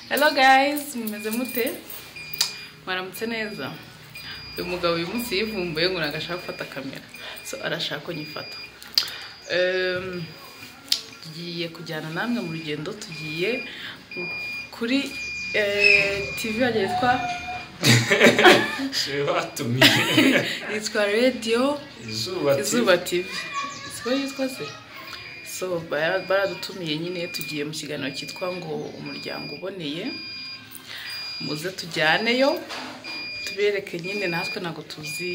hello guys mumeze mute mwaramutse neza uyu mugabo uyu munsi yivumbuye ngo ntabwo ashaka gufata kamera so arashaka ko nyifata Em, tugiye kujyana namwe mu rugendo tugiye kuri eh, tv yagiye yitwa Je batumiye yitwa radiyo izuba izuba tv siko yitwa se so bara- baradutumiye nyine tugiye mu kiganiro cyitwa ngo umuryango uboneye muze tujyaneyo tubereke nyine natwe ntabwo tuzi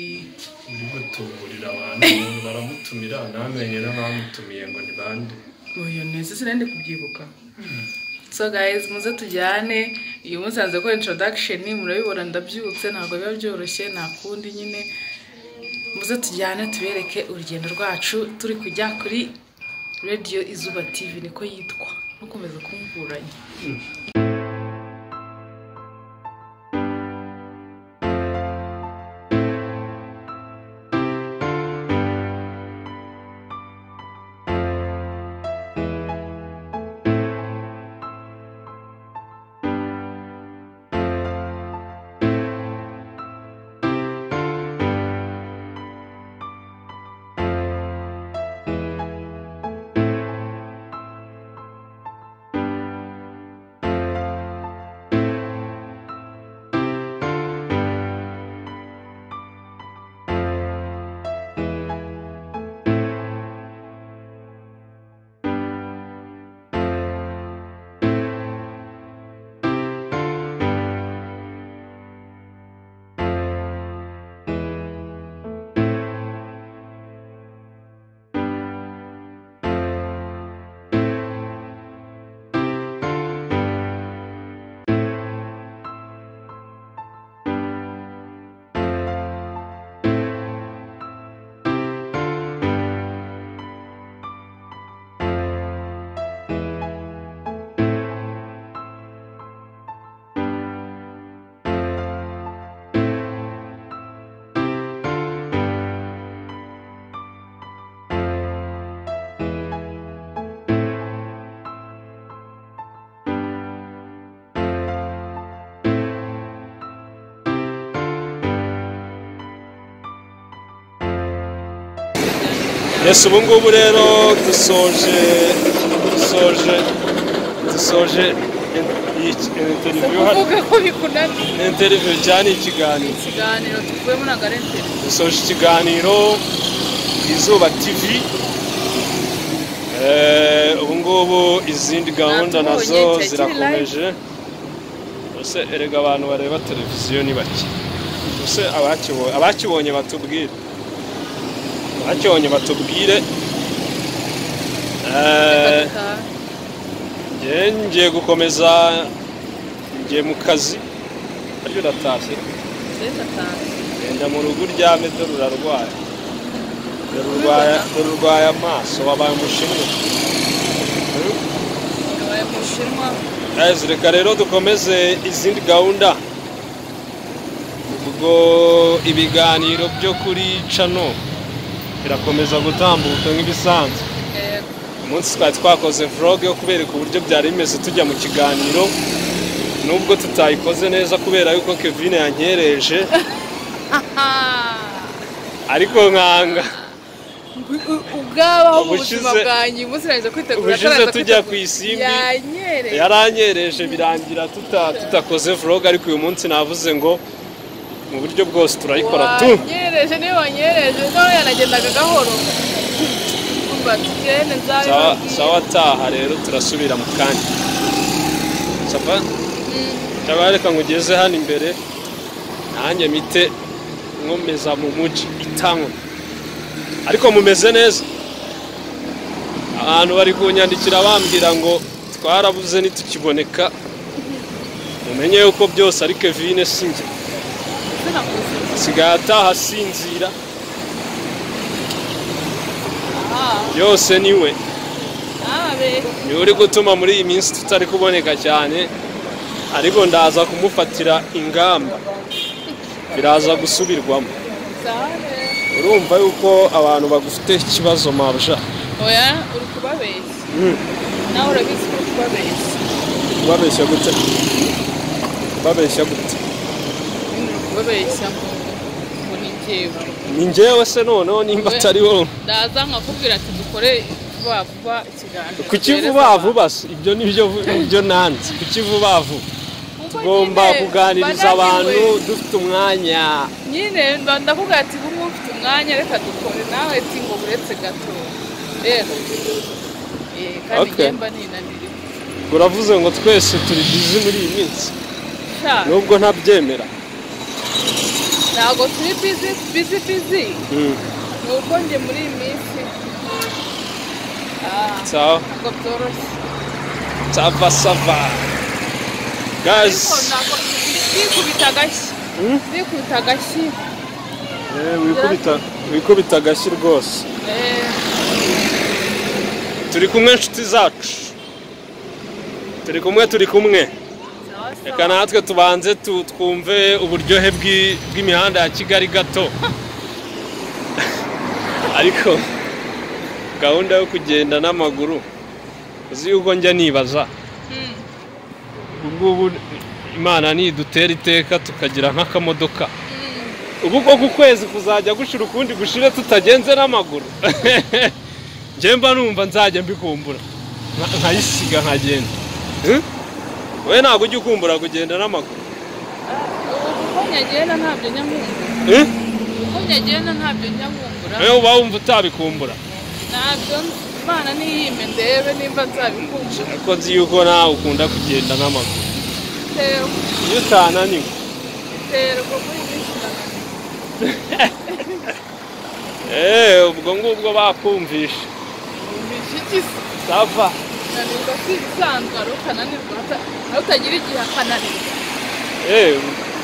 uri gutuburira abantu umuntu baramutumira ntamenye n'abamutumiye ngo ni bande uyu neza izina ndi kubyibuka so guys muze tujyane uyu munsi hanze ko introduction murabibona ndabyutse ntabwo biba byoroshye nta kundi nyine muze tujyane tubereke urugendo rwacu turi kujya kuri radio izuba tv niko yitwa ntukomeze kumburanya Yesu ubu ngubu rero dusoje dusoje dusoje interview hano ko bikunaniye interview cyane ikiganiro ikiganiro tuvuyemo ntabwo ari interineti dusoje ikiganiro izuba tv ubu ngubu izindi gahunda nazo Natubonye, cyakiri zirakomeje ese erega abantu bareba televiziyo ni bake ese abakibo- abakibonye batubwire abakibonye batubwire Eh, njye ngiye gukomeza ngiye mu kazi aryo uratashye genda mu rugo uryame dore urarwaye dore urwaye dore urwaye amaso wabaye umushinwa yabaye mu bushinwa Guys, reka rero dukomeze izindi gahunda ubwo ibiganiro byo kuri cano birakomeza gutambuka nk'ibisanzwe yego umunsi twari twakoze vlog yo kubereka uburyo byari bimeze tujya mu kiganiro nubwo tutayikoze neza kubera yuko Kevin yankereje ariko nkanga ubwabaho mu Ubushize- buzima bwanjye uyu munsi nageze kwitegura ubushize ataraza tujya kwitegura. ku isimbi. yanyereye yaranyereje birangira tuta- tutakoze vlog ariko uyu munsi navuze ngo mu buryo bwose turayikora tu wanyereje niba wanyereje nawe yanagendaga gahoro kumva tugende Sawa- nzabibabwira sawa ataha rero turasubira mu kanya sapa cyangwa reka ngugeze hano imbere nanjye mite nkomeza mu muji itanywa ariko mumeze neza abantu bari kunyandikira bambwira ngo twarabuze ntitukiboneka mumenye yuko byose ari kevine sinjye sinakuze asigaye ataha asinzira aha byose niwe nabe niwe uri gutuma muri iyi minsi tutari kuboneka cyane ariko ndaza kumufatira ingamba biraza gusubirwamo sabe urumva yuko abantu bagufite ikibazo mabja oya uri kubabeshya nawe urabizi ko uri kubabeshya ubabeshya gute ubabeshya gute ubabeshya ngo ngo ni njyewe ni njyewe se noneho nimba We- atari wowe ndaza nkakubwira ati dukore vuba vuba ikiganiro kuki duhereze vuba abantu. vuba se? ibyo nibyo nibyo nanze kuki vuba vuba Kuko tugomba nyine kuganiriza mba abantu nananiwe. dufite umwanya nyine mba ndakubwira ati nk'ubu ufite umwanya reka dukore nawe ati ngo uretse gato rero Eh, kandi Okay. njye mba ninaniriwe uravuze ngo twese turi bizi muri iyi minsi sha nubwo ntabyemera ntabwo turi bizi bizi bizi Mm, ni uko njye muri iyi minsi ah, sawa ntabwo byoroshye sava sava ariko gazi ntabwo ndikubita agashyi Hmm? ndikubita agashyi Eh, wikubita- wikubita agashyi rwose Eh, turi kumwe inshuti zacu turi kumwe turi kumwe sawa sawa. reka natwe tubanze tu- twumve uburyohe bw'i- bw'imihanda ya kigali gato ariko gahunda yo kugenda n'amaguru uzi yuko njya nibaza Hmm. ubungubu imana nidutera iteka tukagira nk'akamodoka ubu ko ku kwezi kuzajya gushira ukundi gushire tutagenze n'amaguru njye mba numva nzajya mbikumbura nka- nkayisiga nkagenda Eh? we ntabwo ujya ukumbura kugenda n'amaguru Ubu kuko nyagenda ntabyo njya nkungura Eh? kuko nyagenda ntabyo njya nkungura nawe uba wumva utabikumbura ntabyo imana niyime ndebe nimba nzabikungura ariko nzi yuko nawe ukunda kugenda n'amaguru biterwa iyo utananiwe biterwa muri iyi minsi ndananiwe. eee ubwo ngubwo bakumvisha Numvise iki se? sava nanirwa si ibisanzwe ari ukananirwa ata- ari utagira igihe akananirwa eee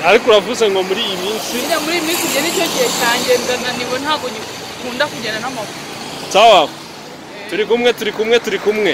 ariko uravuze ngo muri iyi minsi nyine muri iyi minsi njye nicyo gihe cyanjye ndananiwe ntabwo gikunda kugenda n'amaguru sawa turi kumwe turi kumwe turi kumwe